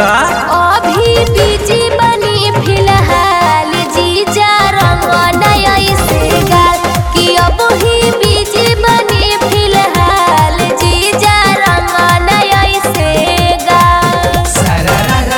का अभी बीजी बनी फिलहाल जीजा रंग नया से गाल कि अब ही बीजी बनी फिलहाल जीजा रंग नया से गाल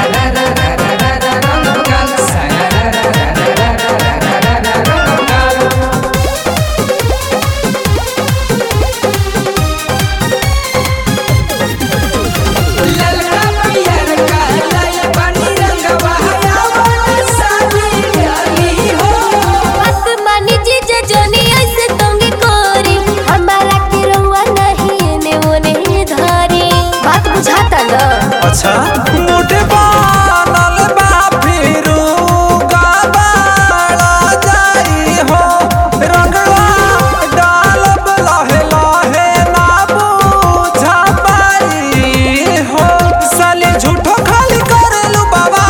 ललका पियर का लाल पानी रंगवा हयावन साली डाली हो बात मानी जीजा जोनी ऐसे तंगी कोरी हमारा के रंगवा नहीं एने ओने धारी बात बुझाता ना अच्छा मोटे बनल बा फिरू गबाड़ा जाई हो रंगवा डालब लहे लहे ना बुझा पाई हो साली झूठो खाली करेलू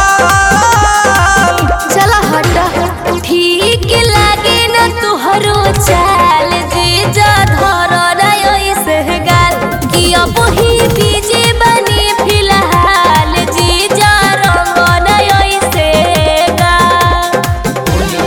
बवाल चला हटा ठीक लागे न तुहरो चाल जीजा धर नय से गाल कि अब ही बीजे बनी फिलहाल जीजा रंग नय से गाल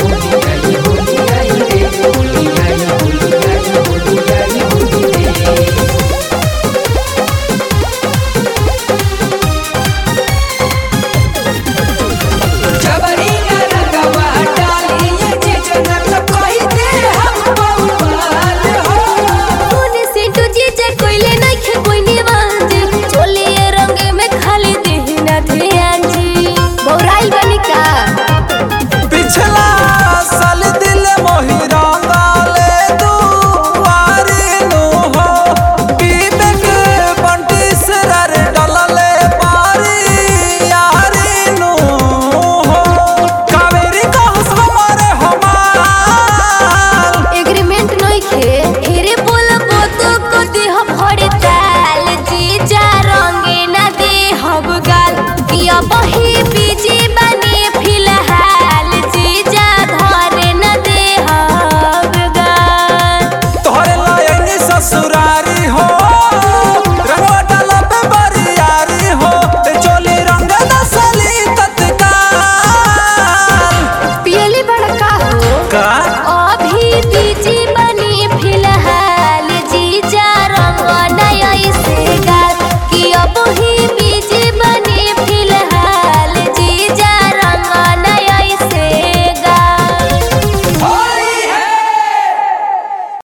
जबरी ना रंगवा डाली ये जीजना तो कही दे हम बउवाल हो तूने सिंटू जीजा कोइले नइखे कोई निवाज चोले रंग में खाली देहना ध्यान जी बौराइल बनी का पिछला साल दिल मोही रंगाले दुआरी नु हो पीबे के बंटी सरार डलले पारी यारी नु हो कावेरी कहस हमारे हमाल एग्रीमेंट नइखे ढेरे बोलबो तो को देह भरे ताल जीजा रंगे ना देहब गाल कि अब ही